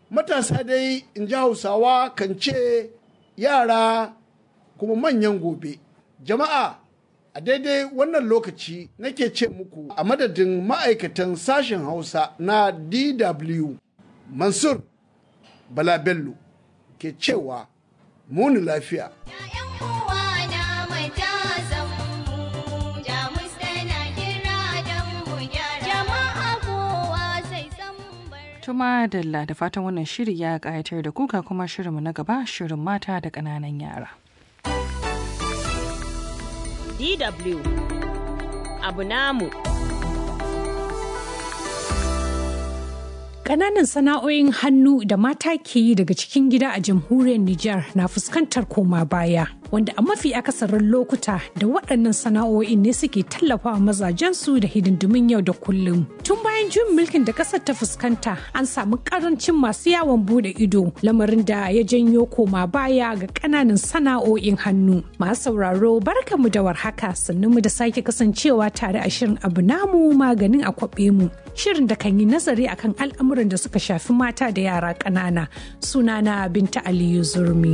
matasa dai in ji hausawa kan ce yara kuma manyan gobe jama'a a daidai wannan lokaci nake ce muku a madadin ma'aikatan sashen hausa na dw mansur bala bello ke cewa muni lafiya Tuma Dalla da fatan wannan shiri ya ƙayatar da kuka kuma shirinmu na gaba shirin mata da ƙananan yara. DW abu namu. Ƙananan sana'o'in hannu da mata ke yi daga cikin gida a jamhuriyar Nijar na fuskantar koma baya. Wanda a mafi akasarin lokuta da waɗannan sana'o'in ne suke tallafawa mazajensu da hidindimin yau da kullum. Tun bayan juyin mulkin da ƙasar ta fuskanta an samu ƙarancin masu yawon bude ido lamarin da ya janyo koma baya ga ƙananan sana'o'in hannu. Masu sauraro barkamu da warhaka sannan mu da sake kasancewa tare a shirin abu namu maganin a kwaɓe mu. Shirin da kan yi nazari akan al'amuran da suka shafi mata da yara ƙanana. Sunana Binta Aliyu Zurmi.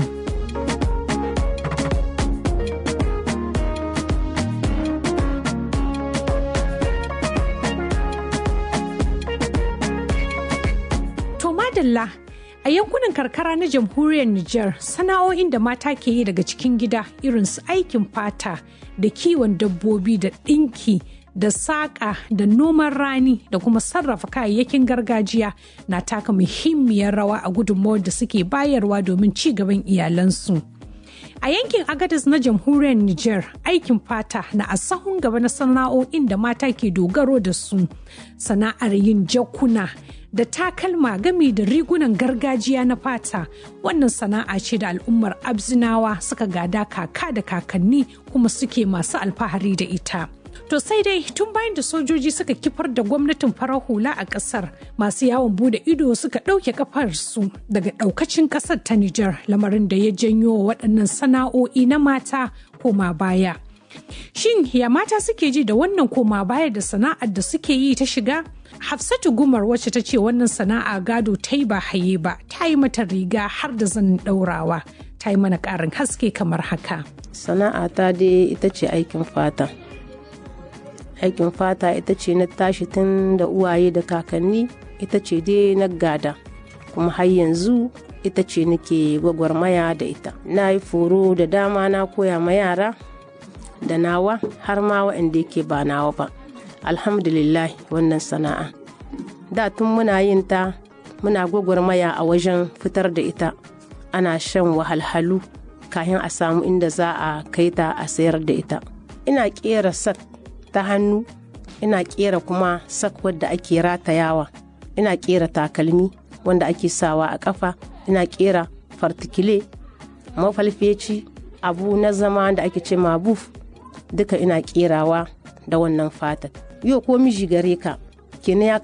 To madalla a yankunan karkara na jamhuriyar Nijar sana'o'in da mata ke yi daga cikin gida irin su aikin fata da kiwon dabbobi da ɗinki da saƙa da noman rani da kuma sarrafa kayayyakin gargajiya na taka muhimmiyar rawa a gudunmawar da suke bayarwa domin ci gaban iyalansu. A yankin Agadez na jamhuriyar Nijar aikin fata na a sahun gaba na sana'o'in da mata ke dogaro da su sana'ar yin jakuna da takalma gami da rigunan gargajiya na fata wannan sana'a ce da al'ummar abzinawa suka gada kaka da kakanni kuma suke masu alfahari da ita. To sai dai tun bayan da sojoji suka kifar da gwamnatin farar hula a kasar masu yawon bude ido suka ɗauke kafarsu daga ɗaukacin ƙasar ta Nijar lamarin da ya janyo waɗannan sana'o'i na mata koma baya. Shin ya mata suke ji da wannan koma baya da sana'ar da suke yi ta shiga? Hafsatu Gumar wacce ta ce wannan sana'a gado ta yi ba haye ba, ta yi mata riga har da zanin ɗaurawa. Ta yi mana ƙarin haske kamar haka. Sana'a ta dai ita ce aikin fata. aikin fata ita ce na tashi tun da uwaye da kakanni ita ce dai na gada kuma har yanzu ita ce nake gwagwarmaya da ita na yi foro da dama na koya ma yara da nawa har ma waɗanda yake ba nawa ba alhamdulillah wannan sana'a da tun muna yin ta muna gwagwarmaya a wajen fitar da ita ana shan wahalhalu kayan a samu inda za a kai ta a sayar da ita ina kera sak ta hannu ina kera kuma sak wadda ake ratayawa ina kera takalmi wanda ake sawa a kafa ina kera fartikile mafalfeci abu na zama da ake ce buf duka ina kerawa da wannan fatar yau ko miji gare ka kenan ya